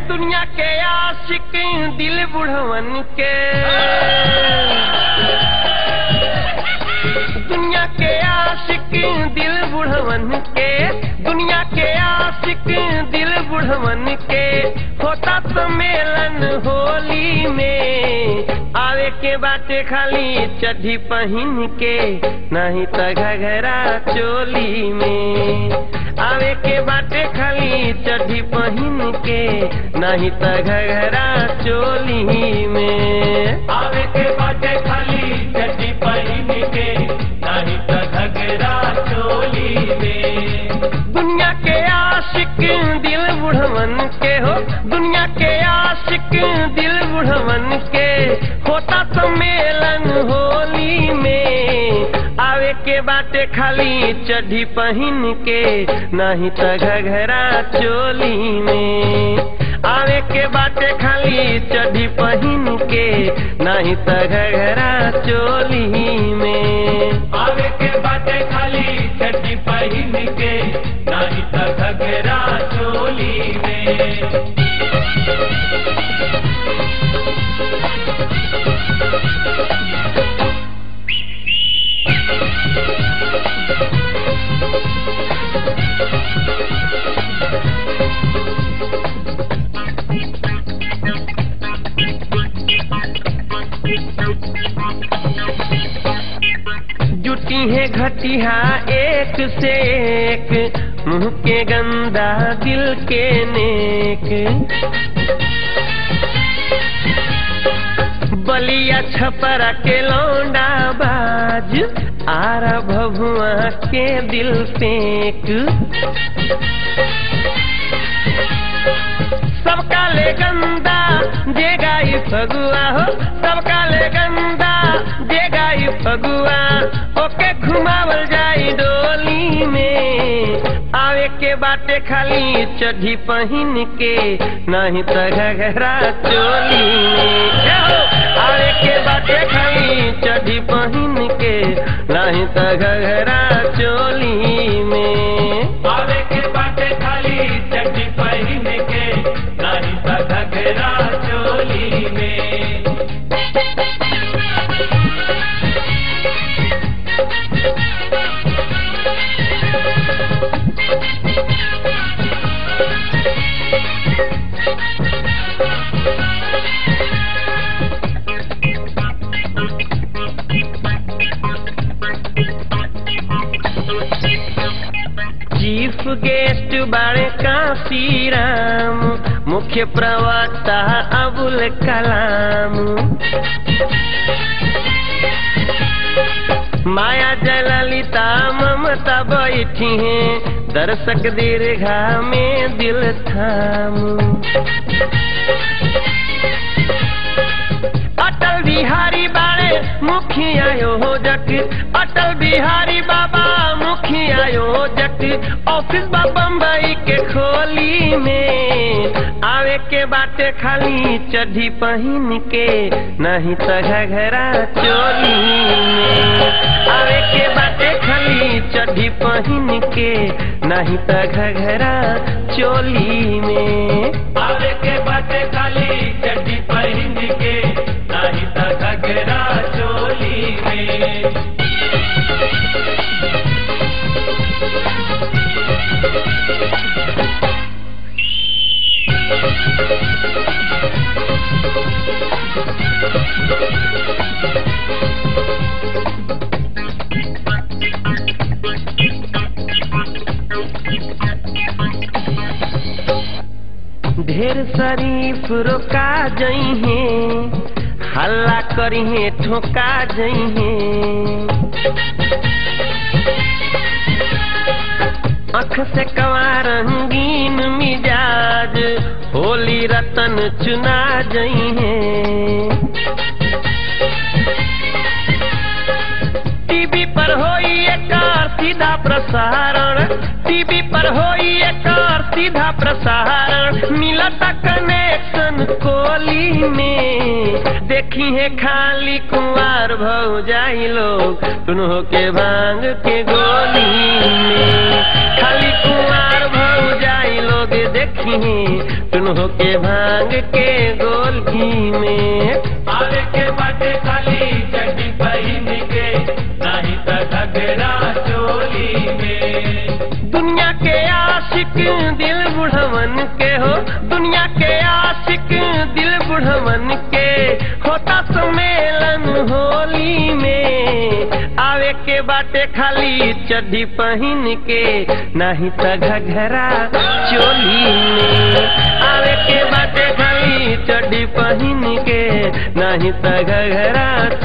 दुनिया के आशिक दिल बुढ़वन के दुनिया के आशिक दिल बुढ़वन के दुनिया के आशिक दिल बुढ़वन के होता सम्मेलन होली में आवे के बाटे खाली चड्ढी पहन के नहीं त घघरा चोली में आवे के बाटे खाली चड्ढी पहन के नहीं त घघरा चोली में आवे के बाटे खाली चड्डी पहन के नहीं तो घगरा चोली में दुनिया के आशिक दिल बुढ़वन के हो दुनिया के आशिक दिल बुढ़वन के होता सम्मेलन होली में आवे के बाटे खाली चड्ढी पहन के नहीं त घघरा चोली में आवे के बाटे खाली चड्ढी पहन के नहीं त घघरा चोली में आवे के बाटे खाली चड्डी पहन के नहीं तो घगरा चोली में जुटी है घटिया एक से एक मुंह के गंदा दिल के नेक बलिया छपरा के लौंडा बाज आरा भभुआ के दिल फेंक सबका ले गंदा जे गाई फगुआ हो सबका ले गंदा जे गाई फगुआ ओके घुमावल जाई डोली में आवे के बाटे खाली चड्ढी पहन के नहीं त घघरा चोली में ए हो, आवे के बाटे खाली चड्ढी पहन के नहीं त घघरा चोली में आवे के बाटे खाली चड्डी पहन के नहीं तो घगरा चोली में चीफ गेस्ट बाड़े काशी राम मुख्य प्रवक्ता अबुल कलाम माया जललिता ममता बैठी हैं दर्शक दीर्घा में दिल थाम अटल बिहारी बाड़े मुखिया योजक अटल बिहारी बाबा मुखिया योजक ऑफिस बा बम्बई के खोली में आवे के बाटे खाली चड्ढी पहन के नहीं त घघरा चोली में आवे के बाटे खाली चड्ढी पहन के नहीं त घघरा चोली में आवे के बाटे खाली चड्डी पहन के नहीं तो घगरा चोली में ढेर शरीफ रोका जई है हल्ला करी है ठोका जई है अख से कवा रंगीन मिजाज होली रतन चुना जई है टीवी पर होई एकर सीधा प्रसारण टीवी पर होई एकर सीधा प्रसारण मिलता कनेक्शन कोली में देखी है खाली कुंवार भौ जाई लोग सुनो के भांग के गोली में खाली कुंवार भौ जाई लोग देख देखी तुनहो के भांग के गोली में आवे के बाटे खाली चड्डी पहन के नहीं तो घगरा चोली में दुनिया के आशिक दिल बुढ़वन के हो दुनिया के आशिक दिल बुढ़वन के होता सम्मेलन होली में आवे के बाटे खाली चड्डी पहन के नहीं त घघरा चोली में आवे के बाटे खाली चड्डी पहन के नहीं त घघरा